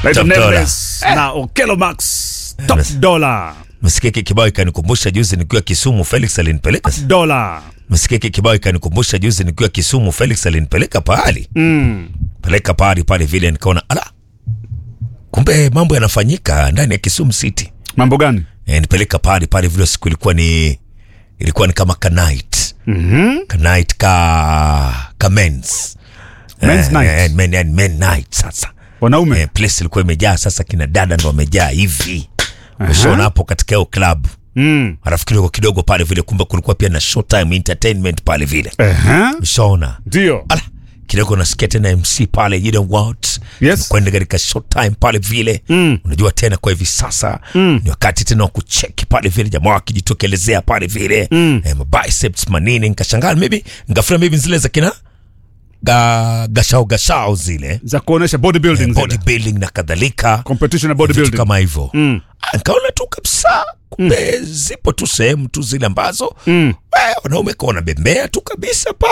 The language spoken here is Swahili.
naitwa Top Dollar. Nameless na Okelo Max top Nameless. dollar Msikia hiki kibao ikanikumbusha juzi nikiwa Kisumu, Felix alinipeleka. dollar Msikia hiki kibao ikanikumbusha juzi nikiwa Kisumu, Felix alinipeleka pahali mm. peleka pahali pale vile, nikaona ala, kumbe mambo yanafanyika ndani ya Kisumu City. mambo gani E, nipeleka pahali pale vile, siku ilikuwa ni ilikuwa ni kama ka night mm-hmm. ka night ka ka men's Men's Eh, night. eh, men, men, men night sasa wanaume eh, place ilikuwa imejaa sasa, kina dada ndo wamejaa hivi ushaona hapo katika hiyo club mm. alafu kidogo kidogo pale vile, kumbe kulikuwa pia na showtime entertainment pale vile, Ehe. ushaona ndio ala kidogo nasikia tena MC pale you know what Yes. kwenda katika showtime pale vile Mm. unajua tena kwa hivi sasa Mm. ni wakati tena wa kucheki pale vile jamaa wakijitokelezea pale vile Mm. eh, biceps manini nikashangaa maybe ngafura maybe zile za kina ga, gashao gashao zile za kuonesha bodybuilding eh, zile. bodybuilding na kadhalika competition na vitu bodybuilding kama hivyo mm. Ah, nikaona tu kabisa kumbe zipo tu sehemu tu zile ambazo Mm. eh, wanaume kwa wanabembea tu kabisa